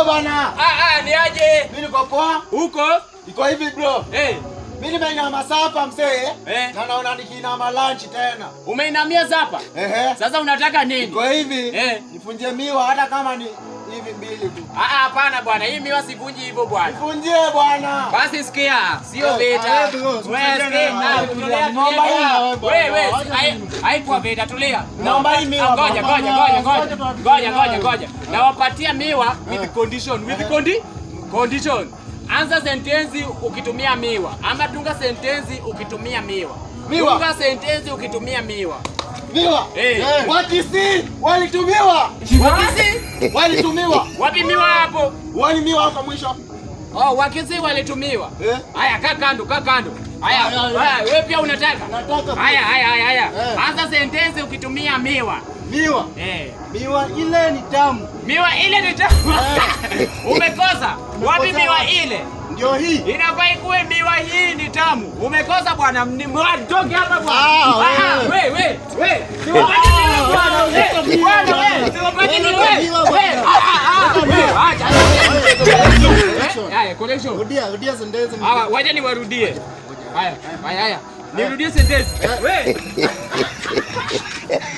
bana. Ah ah, ni aje? Mimi niko poa. Huko? Iko hivi bro. Eh, Mimi nimeinama sapa msee. Eh. Na naona nikiinama lunch tena. umeinamia zapa? Ehe. Sasa unataka nini? Iko hivi. Eh. Nifunjie miwa hata kama ni hivi mbili tu. Ah ah, hapana bwana, hii miwa sivunji hivyo bwana. Nifunjie bwana. Basi sikia, sio Eh, vita. eh, bro, Wewe usicheze sikia, na- na eh, tulia, naomba tulia. hii na wewe bwana. Wewe, wewe, Wacha hai- mimi. haikuwa vita, tulia. Naomba hii miwa Ah, Ngoja, bwana. ngoja, ngoja, ngoja. Wacha tuwapikie Ngoja, ngoja, nayo. ngoja. Nawapatia miwa with Eh. condition, with Eh. condi condition. Anza sentensi ukitumia miwa ama tunga sentensi ukitumia miwa. Miwa. Tunga sentensi ukitumia miwa. Miwa. Eh. Eh. Wakisi walitumiwa. Wakisi? Walitumiwa. Wapi miwa hapo? Wani miwa hapo mwisho. Oh, wakisi walitumiwa. Eh. Haya, kaa kando, kaa kando. Haya, Haya, haya. haya, wewe pia unataka? Nataka. Haya, haya, haya, haya. Eh. Anza sentensi ukitumia miwa. Miwa. Eh. Miwa ile ni tamu. Miwa ile ni tamu. Umekosa. Wapi Umekosa miwa wapi? ile? Ndio hii. Inafaa ikuwe miwa hii ni tamu. Umekosa bwana, ni mwa- toke hapa bwana. Ah, Ah, wewe. we, we, we. Siwapati miwa bwana. Ah, we. leta miwa Bwana, bwana. we. Siwapati Leta miwa. miwa We. bwana. Ah, ah, ah. We, acha. Collection. Eh, Haya, collection. Rudia, rudia sentensi. Hawa, wacha niwarudie. Haya, haya, haya. Nirudie sentensi. We.